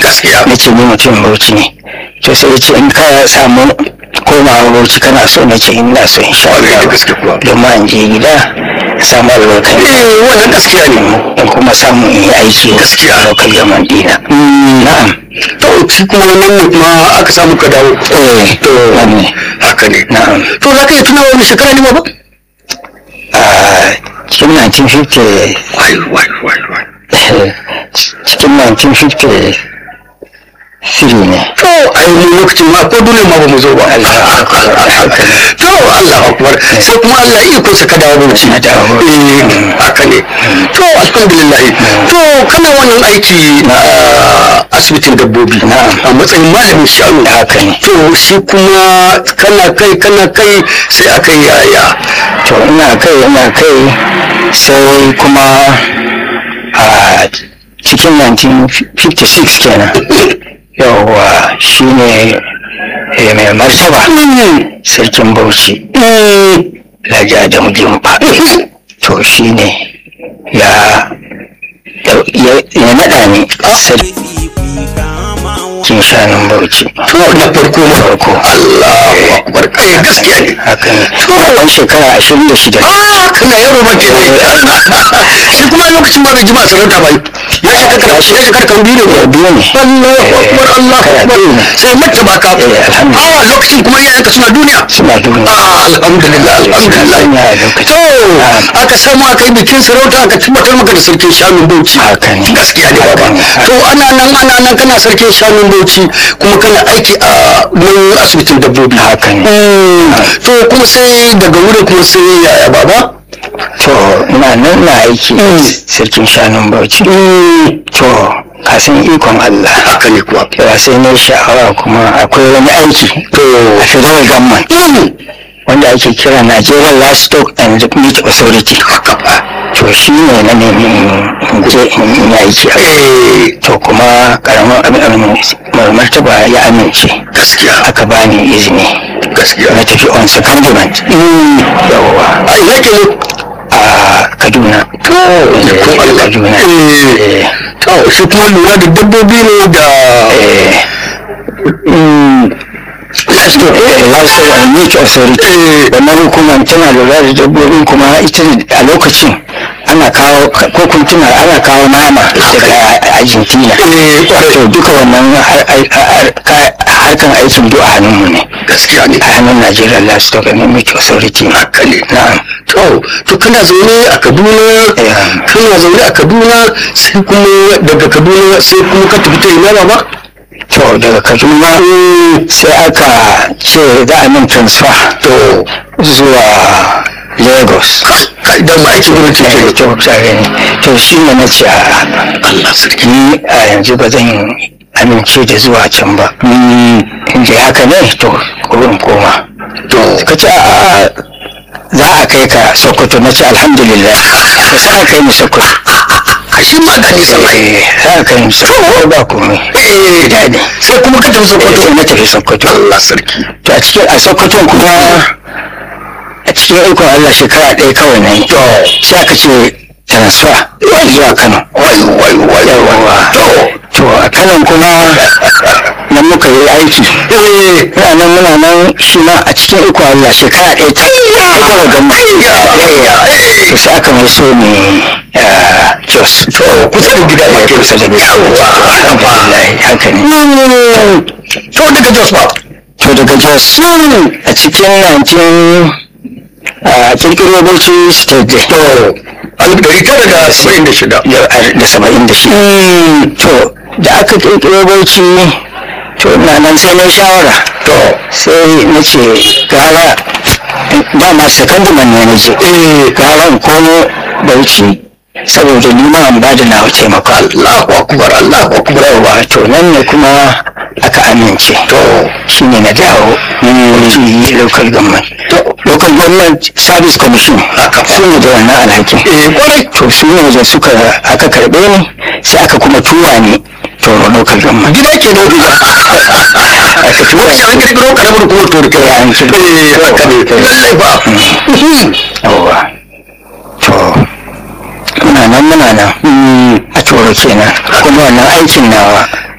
gaskiya na ce ni mutum bauchi ne to sai ya ce in ka samu komawa bauchi kana so na ce ina so in sha Kwarai da Allah gaske kuwa. domin in je gida in samu albarkar eh wannan gaskiya ne in kuma samu in yi aiki Gaskiya. a lokal gaman dina na'am to shi kuma wannan ne kuma aka samu ka dawo eh to wannan haka ne na'am to za ka iya tuna wani shekara ne ba a cikin 1950 wai wai wai wai cikin 1953 ne to ai mu lokacin ma ko dole ma ba mu zo ba to Allah akbar sai kuma Allah iya ko saka dawo bauchi Na dawo Bauchi. eh haka ne to alhamdulillah to kana wannan aiki na asibitin dabbobi Na'am. a matsayin malamin shanu haka ne to shi kuma kana kai kana kai sai aka yi yaya to ina kai ina kai sai kuma a cikin 1956 kenan yawwa shi ne mai martaba sarkin bauchi laja da mujimba to shi ne ya ya ya naɗa ni sarkin shanun bauchi to na farko na farko Allahu akbar kai gaskiya ne haka ne ɗan shekara ashirin da shida ah kana yaro ba ke shi kuma lokacin ba bai jima sarauta ba ya shekara ya shekara kan biyu ne biyu ne Allahu akbar Allahu Kana akbar biyu ne. sai mace ba ka Eh, alhamdulillah. ah lokacin kuma iyayenka suna duniya suna duniya ah alhamdulillah alhamdulillah Suna lokacin. to aka samu aka yi bikin sarauta aka tabbatar maka da sarkin shanun bauchi Haka ne. gaskiya ne baba Haka ne. to ana nan ana nan kana sarkin shanun bauchi kuma kana aiki a nan asibitin dabbobi haka ne Mm, to kuma sai daga wurin kuma sai yaya baba to ina nan na aiki sarkin shanun bauchi to kasan ikon Allah haka ne kuwa yawa sai na yi sha'awa kuma akwai wani aiki to a federal government wanda ake kira Nigerian Livestock and Meat Authority to shi ne na nemi in je in yi aiki a eh to kuma karamin abin abin mai martaba ya amince gaskiya aka bani izini gaskiya na tafi on secondment yawwa a ina ke ne a kaduna to Eh, ko Allah kaduna eh Eh, to shi kuma lura da dabbobi ne da eh, livestock eh, livestock and meat authority wannan hukumar tana lura da dabbobin kuma ita ne a lokacin ana kawo ko kun tuna ana kawo nama daga argentina Eh, kwarai. to duka wannan har- har- har- ka- harkan aikin duk a hannunmu ne gaskiya ne a hannun Nigeria Livestock and Meat Authority haka ne na'am to to kana zaune a Kaduna Eh. kana zaune a Kaduna sai kuma daga Kaduna sai kuma ka tafi ta ina baba to daga Kaduna sai aka ce za a min transfer to zuwa Lagos kai da ma aiki gwamnati Eh, ke to tare ne to shi ne na ce a Allah sarki ni a yanzu ba zan amince da zuwa can ba in dai haka ne to kurin koma to ka ce a za a kai ka Sokoto na ce alhamdulillah to sai aka kai ni Sokoto a shi ma da nisan ai eh sai aka kai ni Sokoto ba komai eh daɗi sai kuma ka tafi Sokoto sai na tafi Sokoto Allah sarki to a cikin a sokoton kuma a cikin ikon Allah shekara ɗaya kawai na yi to sai aka ce transfer zuwa Kano wai wai wai yawa to to a Kano kuma nan muka yi aiki eh muna nan muna nan shi ma a cikin ikon Allah shekara ɗaya ta kawai gama to sai aka mai so ne ah, Jos to kusa da gida Eh, ne kusa da gida alhamdulillah haka ne to daga Jos ba to daga Jos a cikin 19 a kirkiro Bauchi state day to alif ɗari tara da saba'in da shida da saba'in da shi to da aka kirkiro Bauchi to na nan sai na shawara to sai na ce gara dama secondment ne na je gara in komo Bauchi saboda ni ma an ba da nawa taimako Allahu akbar Allahu akbar yawa to nan ne kuma aka amince to shi ne na dawo Bauchi local government local government service commission Haka fa. su ne da wannan alhakin eh kwarai to su ne da suka aka karbe ni sai aka kuma tura ni to local government gida ke nan aka tura wani an ni kirkiro karamar kuma to da Eh, an kirkiro. eh haka ne lallai ba yawa to muna nan muna nan a turo kenan kuma wannan aikin nawa